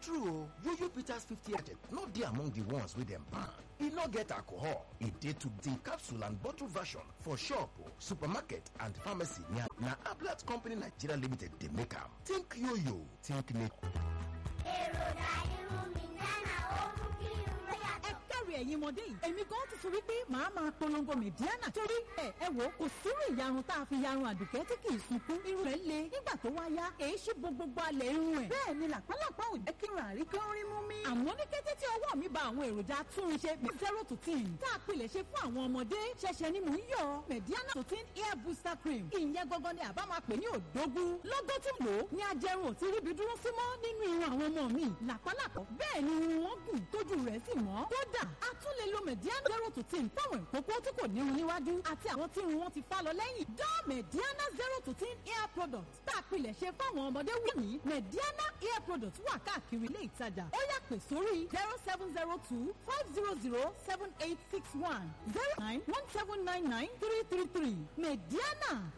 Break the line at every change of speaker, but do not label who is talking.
true o yoyo bitters 50 agent no dey among the ones wey dem ban e no get alcohol e dey to the capsule and bottle version for shop supermarket and pharmacy na ablat company nigeria limited dey make am think yoyo think make.
èròjà irun mi nánà ó mú kí irun rẹ̀ yàtọ̀.
ẹ káre ẹ̀yin ọmọdé yìí èmi gan ti sọ wípé màá máa polongo mẹ̀díánà torí ẹ ẹ wò kò sírú ìyarun tá a fi yarun àdùkẹ́ tí kì í sunkún irun rẹ̀ le nígbà tó wá yá èyí ṣí bo gbogbo alẹ̀ irun ẹ̀ bẹ́ẹ̀ ni làpálàpá ò jẹ́ kí n rà rí kí n rí mú mi. àmọ́ ní kété tí ọwọ́ mi ba àwọn èròjà túnṣe bíi zero to ten tá a pilẹ̀ ṣe fún àwọn ọmọdé ṣẹ̀ṣẹ̀ ni mò ń yọ mẹ̀díánà to ten hair booster cream ìyẹn gangan ni àbá máa pè ní òdógún lọ́gọ́ tí lò ó ní ajẹrun ò ti ríbi dúró sí mọ́ nínú irun àwọn ọmọ mi làpálàpọ̀ bẹ́ẹ̀ ni irun wọn gùn tójú rẹ̀ sì mọ́ kódà a tún lè lo mediana zero to ten fáwọn ìkókó tí kò nírun níwájú àti àwọn tí irun wọn ti fá lọ lẹ́yìn dán mediana zero to ten hair product tá a pilẹ̀ ṣe fáwọn ọmọdé wù ní mediana hair product wà káàkiri ilé ìtajà ó yá pè sórí zero seven zero two five zero zero seven eight six one zero nine one seven nine nine three three three mediana